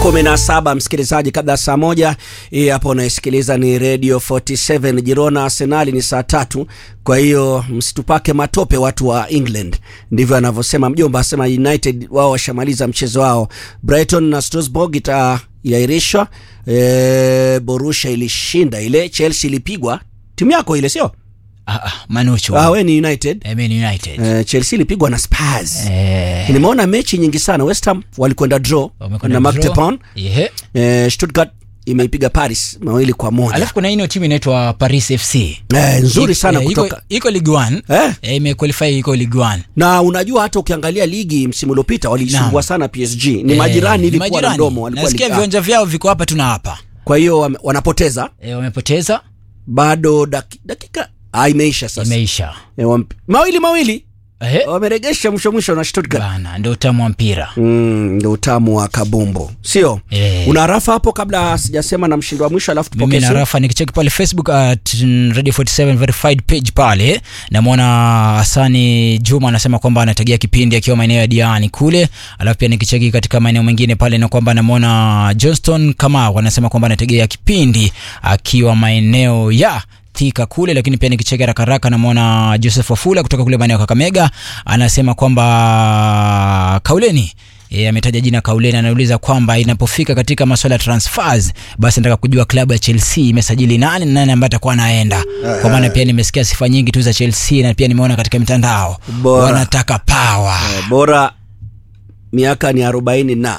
kumi na saba msikilizaji, kabla ya saa moja hii hapo unaisikiliza ni Radio 47 Girona Arsenali ni saa tatu. Kwa hiyo msitupake matope watu wa England, ndivyo anavyosema mjomba. Asema United wao washamaliza mchezo wao. Brighton na Strasbourg itaahirishwa. E, Borussia ilishinda ile, Chelsea ilipigwa. Timu yako ile sio? Ah, ah, Manucho. Ah, we ni United. I mean United. E, Chelsea ilipigwa na Spurs. Eh, Nimeona mechi nyingi sana. West Ham walikwenda draw wamekwenda na draw. Magdeburg. Yehe. Eh, Stuttgart imeipiga Paris mawili kwa moja. Alafu kuna ino timu inaitwa Paris FC. Eh, nzuri Iko- sana eh, iko- kutoka Iko Ligue 1. eh? Eh, imequalify iko Ligue 1. na unajua hata ukiangalia ligi msimu uliopita walisumbua Naam. sana PSG. Ni Eh, majirani ni hivi kwa na majirani. mdomo walikuwa Nasikia ligi- viwanja vyao viko hapa tuna hapa. Kwa hiyo wame- wanapoteza Eh, wamepoteza, bado daki, dakika ah, imeisha sasa. imeisha. Eh, wamp- mawili mawili Eh, wameregesha mwisho mwisho na Stuttgart. bana ndio utamu wa mpira. Mm, ndio utamu wa kabumbu, sio? Eh. Una rafa hapo kabla sijasema na mshindi wa mwisho, alafu mimi tupokee na simu? Rafa nikicheki pale Facebook at mm, Radio 47 verified page pale, namwona Hasani Juma anasema kwamba anategea kipindi akiwa maeneo ya Diani kule, alafu pia nikicheki katika maeneo mengine pale na kwamba namwona Johnston Kamau anasema kwamba anategea kipindi akiwa maeneo ya Thika kule, lakini pia nikicheki haraka haraka namwona Joseph Wafula kutoka kule maeneo ya Kakamega anasema kwamba kauleni E, ametaja jina Kauleni, anauliza kwamba inapofika katika masuala ya transfers, basi nataka kujua klabu ya Chelsea imesajili nani na nani ambaye atakuwa anaenda, kwa maana pia nimesikia sifa nyingi tu za Chelsea na pia nimeona katika mitandao Bora. wanataka power Eh, bora miaka ni arobaini na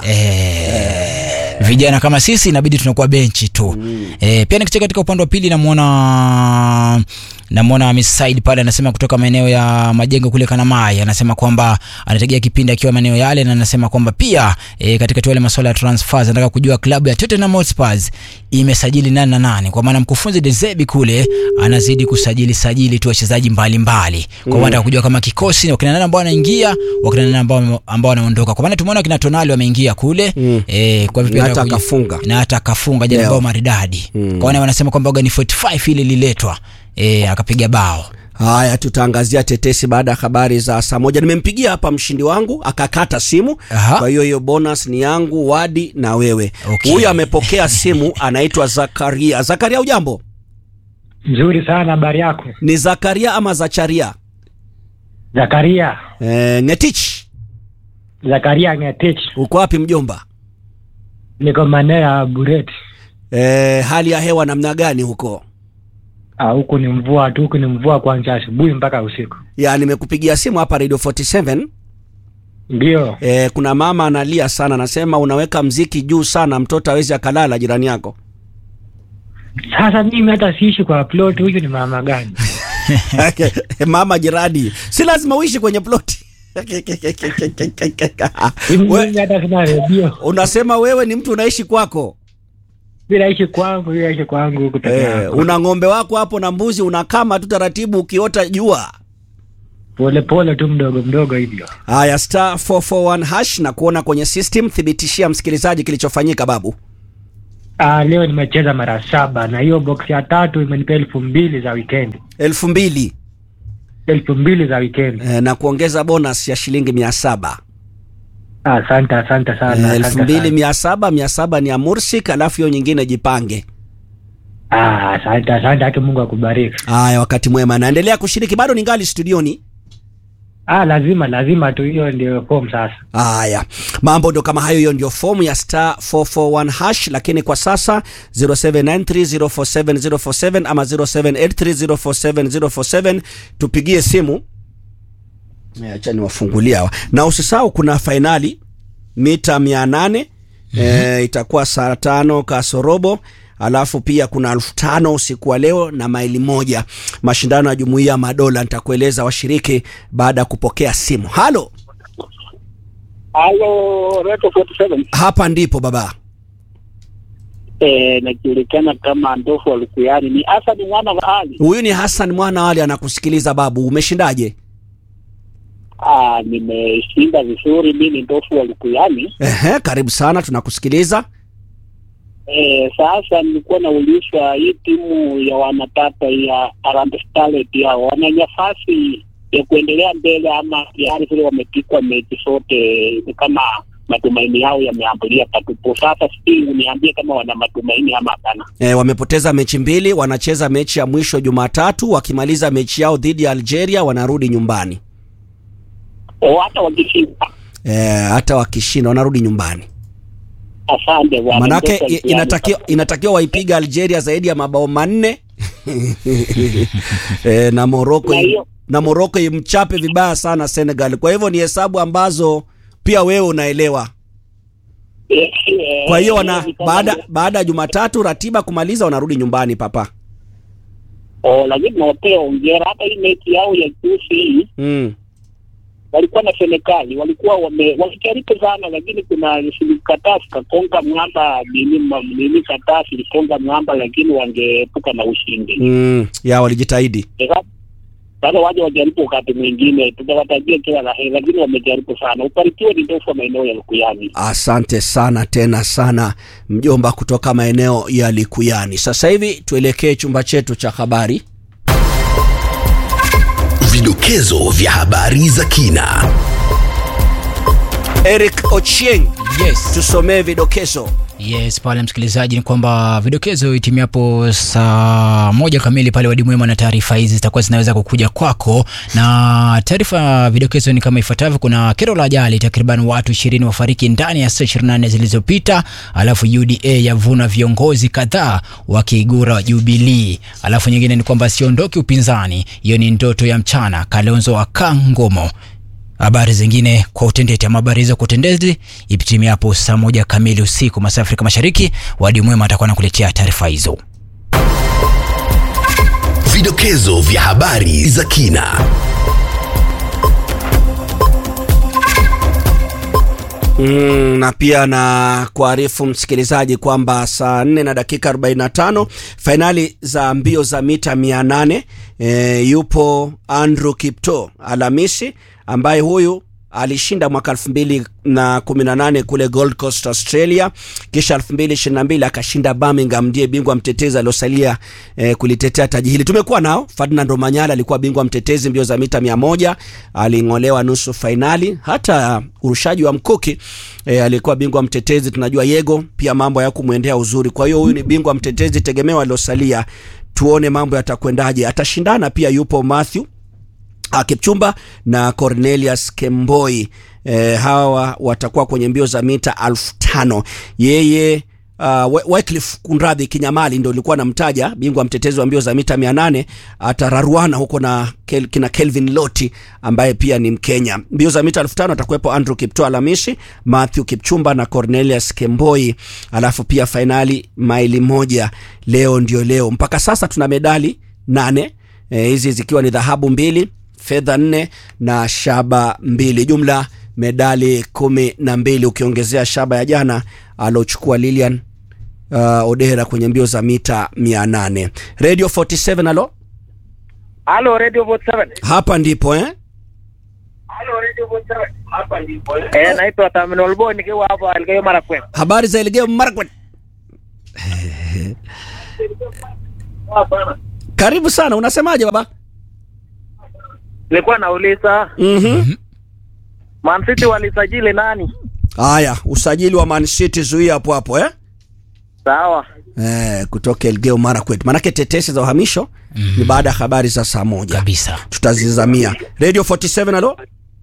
Eh, vijana kama sisi inabidi tunakuwa benchi tu eh, pia nikicheka katika upande wa pili namwona namwona Miss Said pale anasema kutoka maeneo ya majengo kule Kanamai anasema kwamba anategea kipindi akiwa maeneo yale na anasema kwamba pia e, katika tu yale masuala ya transfers anataka kujua klabu ya Tottenham Hotspur imesajili nani na nani, kwa maana mkufunzi De Zerbi kule anazidi kusajili sajili tu wachezaji mbalimbali, kwa maana anataka kujua kama kikosi wakina nani ambao wanaingia wakina nani ambao ambao wanaondoka, kwa maana tumeona kina Tonali wameingia kule Mm. eh, kwa hivyo Na anataka hata kujua- akafunga. na hata akafunga jana Leo. bao maridadi Mm. kwa maana wanasema kwamba waga ni 45 ile ililetwa eh, akapiga bao Haya, tutaangazia tetesi baada ya habari za saa moja. Nimempigia hapa mshindi wangu akakata simu, Aha. kwa hiyo hiyo bonus ni yangu, Wadi na wewe. Okay. Huyu amepokea simu, anaitwa Zakaria. Zakaria, ujambo? Nzuri sana habari yako Ni Zakaria ama Zacharia? Zakaria E, Ngetich, Zakaria Ngetich, uko wapi mjomba? niko maeneo ya Bureti. E, hali ya hewa namna gani huko? Ah, huku ni mvua tu, huku ni mvua kuanzia asubuhi mpaka usiku. Ya, nimekupigia simu hapa Radio 47. Ndio E, kuna mama analia sana, anasema unaweka mziki juu sana, mtoto hawezi akalala jirani yako. sasa mimi hata siishi kwa plot, huyu ni mama gani? mama jirani, si lazima uishi kwenye ploti. We, Mimi hata sina redio, unasema wewe ni mtu unaishi kwako mi naishi kwangu, mi naishi kwangu huku peke eh, yangu, una ng'ombe wako hapo na mbuzi, unakama tu taratibu ukiota jua. pole pole tu mdogo mdogo hivyo. Haya, star 441 hash na kuona kwenye system. Thibitishia msikilizaji kilichofanyika babu. Ah, leo nimecheza mara saba na hiyo box ya tatu imenipea elfu mbili za wikendi, elfu mbili elfu mbili za wikendi. eh, na kuongeza bonus ya shilingi mia saba Ah, Asante, asante sana, eh, asante elfu mbili sana. mia saba mia saba ni ya Mursik, alafu hiyo nyingine jipange. Ah, asante, asante, haki Mungu akubariki. Haya, wakati mwema, naendelea kushiriki, bado ningali studioni. Ah, lazima lazima tu, hiyo ndio form sasa. Haya, mambo ndo kama hayo. Hiyo ndio fomu ya star 441 hash, lakini kwa sasa 0793047047 ama 0783047047 tupigie simu. Eh, Acha niwafungulia hawa, na usisahau kuna fainali mita 800 eh, itakuwa saa tano kasorobo alafu pia kuna elfu tano usiku wa leo na maili moja mashindano ya jumuiya ya madola nitakueleza washiriki baada ya kupokea simu halo Halo, Reto 47. hapa ndipo baba Eh, najulikana kama Ndofu wa Lukuyani. Ni Hassan mwana wa Ali. huyu ni Hassan mwana wale anakusikiliza babu umeshindaje Ah, nimeshinda vizuri. Mimi ni Ndofu wa Lukuyani. Ehe, karibu sana tunakusikiliza Eh, sasa nilikuwa naulizwa hii timu ya wanatata ya Harambee Starlet ya wana nafasi ya kuendelea mbele ama tayari vile wamepikwa mechi zote ni kama matumaini yao yameambulia patupu. Sasa sijui uniambie kama wana matumaini ama hapana. E, wamepoteza mechi mbili, wanacheza mechi ya mwisho Jumatatu. Wakimaliza mechi yao dhidi ya Algeria wanarudi nyumbani. O, hata wakishinda, E, hata wakishinda wanarudi nyumbani. asante bwana. Manake Ndio i- kazi inatakiwa inatakiwa waipiga Algeria zaidi ya mabao manne e, na Morocco Na hiyo- na Morocco imchape vibaya sana Senegal. Kwa hivyo ni hesabu ambazo pia wewe unaelewa. Eh, eh, Kwa hiyo wana eh, baada baada ya Jumatatu ratiba kumaliza wanarudi nyumbani papa. Oh, lakini nawapea ongera. Hata hii mechi yao ya juzi hii Mm. walikuwa na Senekali, walikuwa wame walijaribu sana, lakini kuna Kataa zikakonga mwamba nini ma- nini, Kataa zilikonga mwamba, lakini wangeepuka na ushindi. Mm. Ya walijitahidi. Sasa- Sasa waje wajaribu wakati mwingine, tutawatajia kila la heri, lakini wamejaribu sana. Ubarikiwe ni ndofu wa maeneo ya Lukuyani. Asante sana tena sana mjomba kutoka maeneo ya Likuyani. Sasa hivi tuelekee chumba chetu cha habari. Vidokezo vya habari za kina. Eric Ochieng, Yes. tusomee vidokezo. Yes, pale msikilizaji, ni kwamba vidokezo itimiapo saa moja kamili pale Wadi Mwema, na taarifa hizi zitakuwa zinaweza kukuja kwako, na taarifa ya vidokezo ni kama ifuatavyo. Kuna kero la ajali, takriban watu ishirini wafariki ndani ya saa 24 zilizopita, alafu UDA yavuna viongozi kadhaa wakiigura Jubilee, alafu nyingine ni kwamba siondoki upinzani, hiyo ni ndoto ya mchana, Kalonzo akaa Ngomo habari zingine kwa utendeti ama habari hizo kwa utendeti ipitimia hapo saa moja kamili usiku masaa ya Afrika Mashariki. Wadi Mwema atakuwa anakuletea taarifa hizo. Vidokezo vya habari za kina. Mm, na pia na kuarifu msikilizaji kwamba saa 4 na dakika 45 fainali za mbio za mita 800 e, yupo Andrew Kipto Alhamisi ambaye huyu alishinda mwaka 2018 kule Gold Coast Australia, kisha 2022 akashinda Birmingham, ndiye bingwa mtetezi aliosalia eh, kulitetea taji hili. Tumekuwa nao Ferdinand Omanyala alikuwa bingwa mtetezi mbio za mita 100, aling'olewa nusu fainali. Hata urushaji wa mkuki eh, alikuwa bingwa mtetezi. Tunajua Yego pia mambo hayakumwendea uzuri, kwa hiyo huyu ni bingwa mtetezi tegemeo aliosalia. Tuone mambo yatakwendaje. Atashindana pia, yupo Matthew Ah, Kipchumba na Cornelius Kemboi e, hawa watakuwa kwenye mbio za mita elfu tano. Yeye uh, Wycliffe Kunradhi Kinyamali ndio ilikuwa namtaja bingwa mtetezi wa mbio za mita 800 atararuana huko na Kel, kina Kelvin Loti ambaye pia ni Mkenya. Mbio za mita 5000 atakuwepo Andrew Kipto Alhamisi, Matthew Kipchumba na Cornelius Kemboi, alafu pia fainali maili moja leo ndio leo. Mpaka sasa tuna medali nane eh, hizi zikiwa ni dhahabu mbili fedha nne na shaba mbili, jumla medali kumi na mbili ukiongezea shaba ya jana alochukua Lilian uh, Odera kwenye mbio za mita mia nane. Radio 47 alo, Halo Radio Vote 7. hapa ndipo eh? Halo Radio Vote 7. Hapa ndipo. Eh, naitwa Terminal Boy nikiwa hapa Elgeyo Marakwet. Habari za Elgeyo Marakwet, Hapana. karibu sana. Unasemaje baba? Nilikuwa nauliza Mhm. Man City walisajili nani? Haya, usajili wa Man City zuia hapo hapo eh? Sawa. Eh, kutoka Elgeyo Marakwet, manake tetesi za uhamisho ni baada ya habari za saa moja Kabisa. tutazizamia. Radio 47 alo,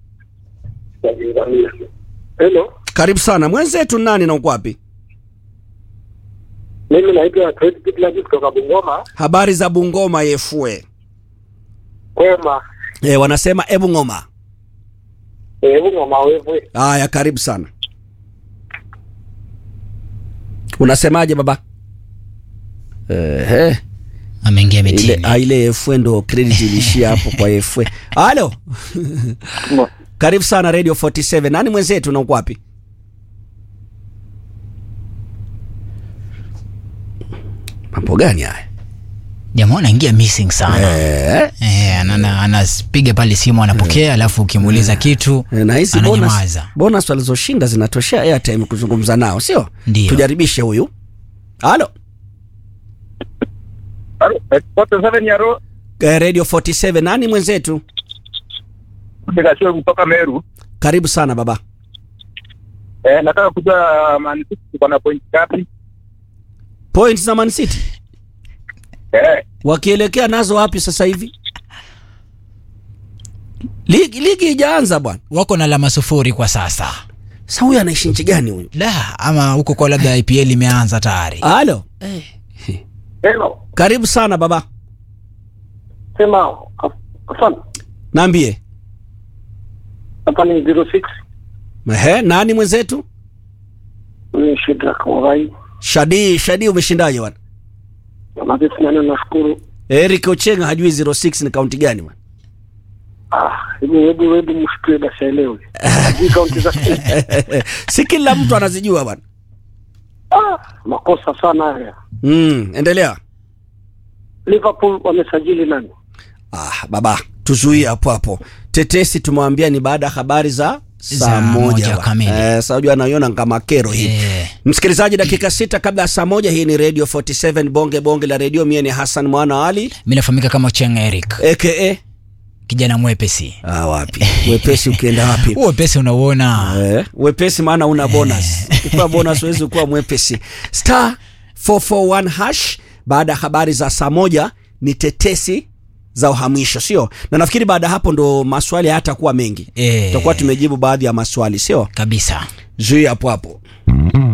Hello, karibu sana mwenzetu. Nani na uko wapi? mimi naitwa Fred Kitlaki kutoka Bungoma. Habari za Bungoma yefue. Kwema, E, wanasema ebu ngoma. eh, Bungoma wewe. Haya, karibu sana. Unasemaje baba? Ehe, Ameingia ile mitini. ah, ile FW ndo credit ilishia hapo kwa FW. Halo. Karibu sana Radio 47. Nani mwenzetu na uko wapi? Mambo gani haya? Jamaa anaingia missing sana. Eh, Eh, anana- anapiga pale simu anapokea, alafu ukimuuliza kitu na hizi bonus, ananyamaza. bonus walizoshinda zinatoshea airtime kuzungumza nao, sio? Ndio. Tujaribishe huyu. Halo. Halo, Vote 7 ya Ro. Eh, Radio 47 nani mwenzetu? Nikasio kutoka Meru. Karibu sana baba. Eh, nataka kujua Man City tuko na point ngapi? point za Man City Eh, wakielekea nazo wapi sasa hivi? Ligi, ligi ijaanza bwana. wako na alama sufuri kwa sasa Sasa huyu anaishi nchi gani huyu? da ama huko kwa labda ipl imeanza tayari Halo, Hello. karibu sana baba, Sema afan. naambie. Hapa ni 06 Ehe, nani mwenzetu? ni Shedrack Morai. Shadi, Shadi umeshindaje bwana? Na sisi nani nashukuru. Eric Ochenga hajui 06 ni kaunti gani bwana? Ah, hebu hebu hebu mshukuru basi aelewe. Hii kaunti za si kila mtu anazijua bwana. Ah, makosa sana haya. Mm, endelea. Liverpool wamesajili nani? Ah, baba, tuzuie hapo hapo. Tetesi tumewambia ni baada ya habari za saa Saa moja moja bwana. kamili. Eh, sasa unajua anaiona kama kero hii. Eh. Msikilizaji, dakika sita kabla ya saa moja. Hii ni Radio 47 bonge bonge la radio. Mie ni Hassan Mwana Ali mi nafahamika kama cheng eric aka kijana mwepesi ah, wapi wepesi ukienda wapi? huo wepesi unauona Eh, wepesi maana una bonus. Ukipewa bonus huwezi kuwa mwepesi. Star 441 hash baada ya habari za saa moja ni tetesi za uhamisho, sio? Na nafikiri baada ya hapo ndo maswali hayatakuwa mengi. Eh. Tutakuwa tumejibu baadhi ya maswali, sio? kabisa Zui hapo hapo.